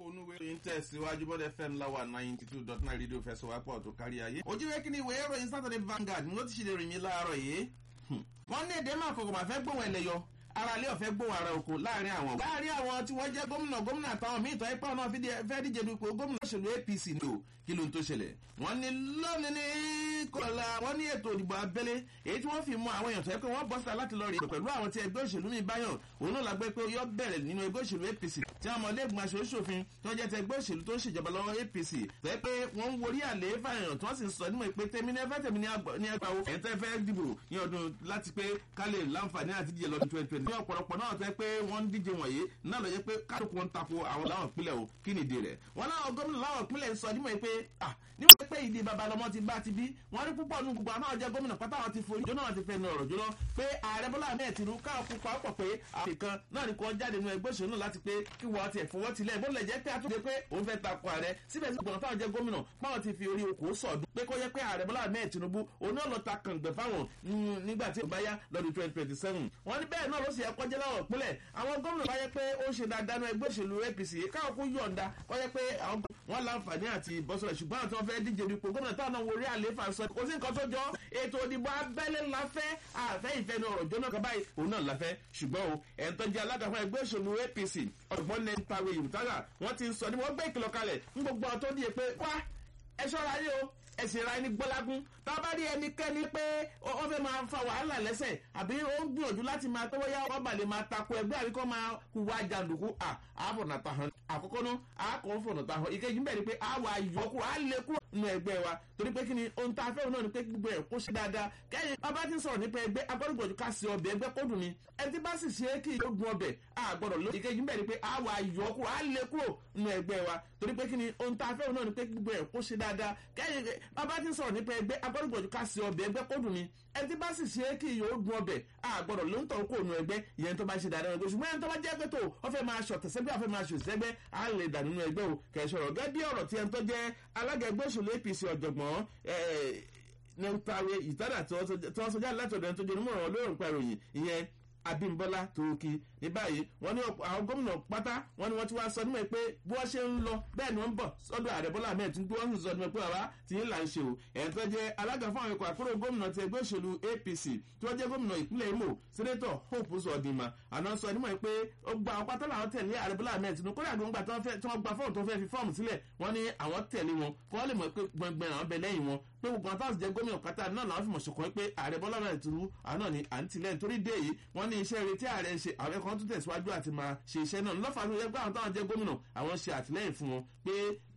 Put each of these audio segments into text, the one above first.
onúwe ìròyìn tẹ̀síwájú bọ́dẹ̀ fm láwà ninety two dot nine rédíò fẹsọ̀wápọ̀ tó kárí ayé. ojúwe kí ni ìwé ìròyìn saturday vanguard ni ó ti ṣe lè rìn mí láàárọ̀ yìí. wọ́n ní èdè máa kọ̀kọ̀ máa fẹ́ gbóhùn ẹlẹ́yọ ara ilé ọ̀fẹ́ gbóhùn ara oko láàrin àwọn. láàrin àwọn tí wọ́n jẹ́ gómìnà gómìnà àtàwọn míì tọ́ ipá náà fẹ́ díje dupò gómìnà òṣèlú apc ní o kí ló ń tó ṣẹlẹ̀. wọ́n ní lónìí ní kọ́lá wọ́n ní ètò ìdìbò abẹ́lé èyí tí wọ́n fi mọ àwọn èèyàn tó yẹ pé wọ́n bọ́ síta láti lọ rí pẹ̀lú àwọn tí ẹgbẹ́ òṣèlú mi báyọ̀ òun náà lágbẹ́ pé yọ bẹ̀rẹ̀ nínú ẹgbẹ́ òṣèlú apc tí àwọn ọmọlẹ́gbọ̀n aṣòṣòfin tó jẹ́ tẹ ẹgbẹ́ òṣèlú tó ń ṣèjọba lọ́wọ́ apc tó yẹ pé wọ́n ń worí àlè fàyàn tí wọ́n sì ń sọ nímọ̀ pé tèmi ní ẹfẹ́ tèmi ní ẹgbà wo ẹ̀ tẹ́ fẹ́ dìbò ní ọdún láti pé ká lè láǹfààní àti díje lọ́dún twenty twenty ní ọ̀pọ̀lọpọ̀ náà tẹ́ pé wọ́n ń díje wọ̀nyí náà lọ jẹ́ pé kálukú ń tako àwọn láwọn ìpínlẹ̀ o kí ni ìdí rẹ̀ wọ́n láwọn gómìnà láwọn ìpínlẹ̀ sọ nímọ̀ pé ah níwọ̀n pé ìdí babalọmọ ti bá ti bí wọ́n rí púpọ̀ nù gbogbo àwọn jẹ́ gómìnà pátá wọn ti forí jóná wọn ti fẹ́ nu ọ̀rọ̀ jóná pé ààrẹ bọ́lá ahmed tinubu káwọn pupa ọ̀pọ̀ pé àfikàn náà ni kò jáde nínú ẹgbẹ́ òṣèlú náà láti pé kí wọ́n ti ẹ̀fọwọ́ tilẹ̀ bó lẹ̀ jẹ́ pé àtúndé pé òun fẹ́ takò ààrẹ síbẹ̀ sí gbọ̀nà táwọn jẹ́ gómìnà báwọn ti fi orí okòó sọ̀dún pé kó yẹ pé ààrẹ bọ́lá ahmed tinubu òun náà lọ ta kàǹgbẹ̀ fáwọn nígbà tí ó bá yá lọ́dún twenty twenty seven wọ́n ní bẹ́ẹ̀ náà ló sì yẹ kọjá láwọn ìpínlẹ̀ àwọn gómìnà bá yẹ pé ó ṣe dáadáa nínú ẹgbẹ́ òṣèlú apc káwọn kó yọ̀ǹda kọ́ yẹ pé àwọn wọn láǹfààní àti bọ́sọ̀rọ̀ ṣùgbọ́n àwọn tí wọ́n fẹ́ díje dupò gómìnà táwọn náà wọlé àlééfà sọ kò sí nǹkan tó jọ ètò ìdìbò abẹ́lé láfẹ́ àfẹ́ ìfẹ́ ní ọ̀rọ̀ jóná kan báyìí òun náà láfẹ́ ṣùgbọ́n o ẹ̀ ń tọ́jú alága fún ẹgbẹ́ òṣèlú apc ọ̀gbọ́n ní pawe ìwútára wọ́n ti ń sọ ní wọ́n gbé ìkìlọ̀ kalẹ̀ ń gbogbo ọ̀tọ́ díẹ̀ pé wá ẹ ṣọ́ra yé o ẹsìn ra ẹni gbọ́lágún tá a bá rí ẹnikẹ́ni pé ó fẹ́ máa fa wàhálà lẹ́sẹ̀ àbí ó ń gbìyànjú láti máa tọ́wọ́ yá ọba lè máa tako ẹgbẹ́ àbí kọ́ máa hùwà jàǹdùkú à àfọ̀nà tàhán àkọ́kọ́ náà àkọ́ fọ̀nà tàhán ìkejì bẹ́ẹ̀ ni pé àwọ̀ àyọkù á lè kúrò nínú ẹgbẹ́ wa torí pé kí ni ohun tá a fẹ́ náà ni pé gbogbo ẹ̀ kó ṣe dáadáa kẹ́yìn bàbá ti ń sọ̀rọ̀ nípa ẹgbẹ́ agbọ́dọ̀gbọ̀dù ká sí ọbẹ̀ ẹgbẹ́ kó dùn ni ẹni tí bá sì ṣe é kí yóò dùn ọbẹ̀ àgbọ̀dọ̀ ló ìkejì bẹ́ẹ̀ ni pé àwọ̀ àyọkù á lè kúrò nínú ẹgbẹ́ wa torí pé kí ni ohun tá a fẹ́ náà ni pé gbogbo ẹ̀ kó ṣe dáadáa kẹ́yìn bàbá ti ń sọ̀rọ̀ nípa ẹgbẹ́ agbọ́dọ̀gbọ̀dù ká sí ọbẹ̀ ẹgbẹ́ kó dùn ni ẹni tí bá sì ṣe é kí yóò dùn ọbẹ̀ àgbọ̀dọ̀ ló ń tọ̀ kó nu ẹgbẹ́ ìyẹn tó bá ṣe dáadáa ẹgbẹ́ ṣùgbọ́n ẹni tó bá jẹ́ pé tó ọ fẹ́ máa ṣọ̀tẹ̀ sẹ́gbẹ́ àfẹ́ máa ṣòṣì sẹ́gbẹ́ á lè dà nínú ẹgbẹ́ o kẹ̀sọ̀rọ̀ gẹ́gẹ́ bí ọ̀rọ̀ tí ẹni tó jẹ́ alága ẹgbẹ́ òṣèlú apc ọ̀jọ̀gbọ́n nípawe ìtàdà tí wọ́n sọ jáde láti ọ̀dọ̀ ẹni tó jẹ́ onímọ̀ràn olóòrùn nípa ìròyìn ìyẹn abimbola tóókì ní báyìí wọn ní àwọn gómìnà pátá wọn ni wọn ti wá sọ nímọ̀ pé bí wọ́n ṣe ń lọ bẹ́ẹ̀ ni wọ́n ń bọ̀ sọ́dọ̀ ààrẹ bọ́lá ahmed tí wọ́n sì sọ nímọ̀ pé bàbá tí ń là ń ṣe o ẹ̀yìn tó jẹ́ alága fún àwọn ikọ̀ àkúrò gómìnà ti ẹgbẹ́ òṣèlú apc tí wọ́n jẹ́ gómìnà ìpínlẹ̀ imo sẹ́nẹ́tọ̀ hope sọ̀dìmà àná sọ nímọ̀ pé ó gba àwọn pátá làwọn tẹ̀lé ààrẹ bọ́lá ahmed tinubu kódà gbọ́ngbà tí wọ́n gba fọ́ọ̀mù tó fẹ́ fi fọ́ọ̀mù sílẹ̀ wọ́n ní àwọn tẹ̀lé wọn kó wọ́n lè mọ̀ pé gbọ̀ngbọ̀n àwọn bẹ lẹ́yìn wọn pé gbogbo àwọn táwọn jẹ gómìnà pátá náà làwọn fi mọ̀ ṣùkọ́ pé ààrẹ bọ́lá ahmed tinubu àwọn náà ni à ń tilẹ̀ nítorí dé yìí wọ́n ní iṣẹ́ retí ààrẹ ń ṣe àwọn kan tún tẹ̀síwájú àti máa ṣe iṣẹ́ náà lọ́fà ló yẹ pé àwọn táwọn jẹ́ gómìnà àwọn ṣe àtìlẹ́yìn fún wọn pé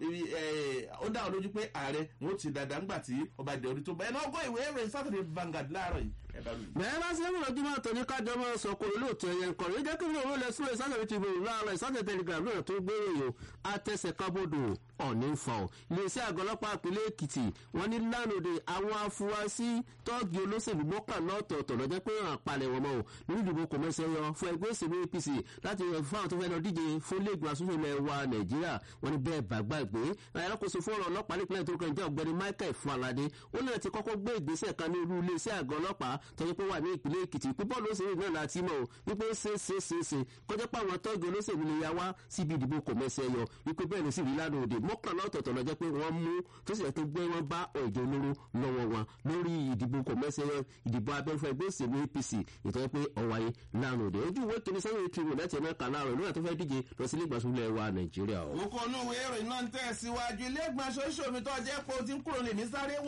ó dá wọn lójú pé ààrẹ wọn ó ti dáadáa ńgbà tí ọba ìdè orí tó bá ẹ náà gbọ́ ìwé ìròyìn saturday vanguard láàárọ̀ yìí bẹ́ẹ̀ bá ṣe ń rọ̀jú máa tọ́ ní kájọ máa sọ kó lóòótọ́ ẹ̀yẹ nǹkan rí jẹ́ kí ló lẹ súnlẹ̀ sátẹ̀lẹ̀ ti bẹ̀rù láàárọ̀ ìsátẹ̀ telegram náà tó gbé ròyìn àtẹ̀sẹ̀ kábòdò ọ̀ní ń fa ọ̀ iléeṣẹ́ àgọ́ ọlọ́pàá ìpínlẹ̀ èkìtì wọ́n ní lánàá àwọn afurasí tọ́ọ̀gì olóṣèlú mọ́kànlá ọ̀tọ̀ọ̀tọ̀ lọ́jọ́ pé ràn palẹ̀ wọn mọ́ ò nínú ìdìbò kò mẹ́sẹ̀ yọ fún ẹgbẹ́ òṣèlú apc láti yọ fún àwọn tó fẹ́ lọ díje fún lẹ́gbọ̀n asúnfẹ́ ilẹ̀ wa nàìjíríà wọ́n ní bẹ́ẹ̀ bá gbàgbé alákòóso fún ọ̀rọ̀ ọlọ́pàá nípìnlẹ̀ tó kàn jẹ́ ọ̀gbẹ́ni michael falade ó náà ti kọ́kọ́ gbé ìgbésẹ̀ kan ní irú iléeṣẹ́ àgọ́ ọlọ́pàá tọ́jú pé wà ní ìpínlẹ̀ èkìtì púpọ̀ lóṣèlú náà láti mọ̀ wípé ṣe ṣe ṣe ṣe kọjá pé àwọn tọ́jú olóṣèlú lè ya wá síbi ìdìbò kò mẹ́sẹ̀ yọ wípé bẹ́ẹ̀ ló sì rí lánàá òde mọ́kànlá ọ̀tọ̀ọ̀tọ̀ lọ́jọ́ pé wọ́n mú tó sì yẹ tó gbé wọn bá ọ̀jọ̀ olóró lọ́wọ́ wọn lórí ìdìbò kò mẹ́sẹ̀ yọ ìdìbò abẹ́rẹ́fẹ́ ẹgbẹ́ òṣèlú apc ìtọ́jú pé ọ̀wáyé lánàá òde ojú ìwé kìíní sẹ́yìn ìkiri láti ẹ̀mẹ́ kan láàrọ̀ nígbà tó fẹ́ díje lọ sí ilé ìgbàsúlẹ̀ wa nàìjíríà. òkò onú ìwé ìròyìn náà ń tẹ̀síwájú ilé ìgbàsóṣòmi tó jẹ́ pé o ti ń kúrò lèmi sáré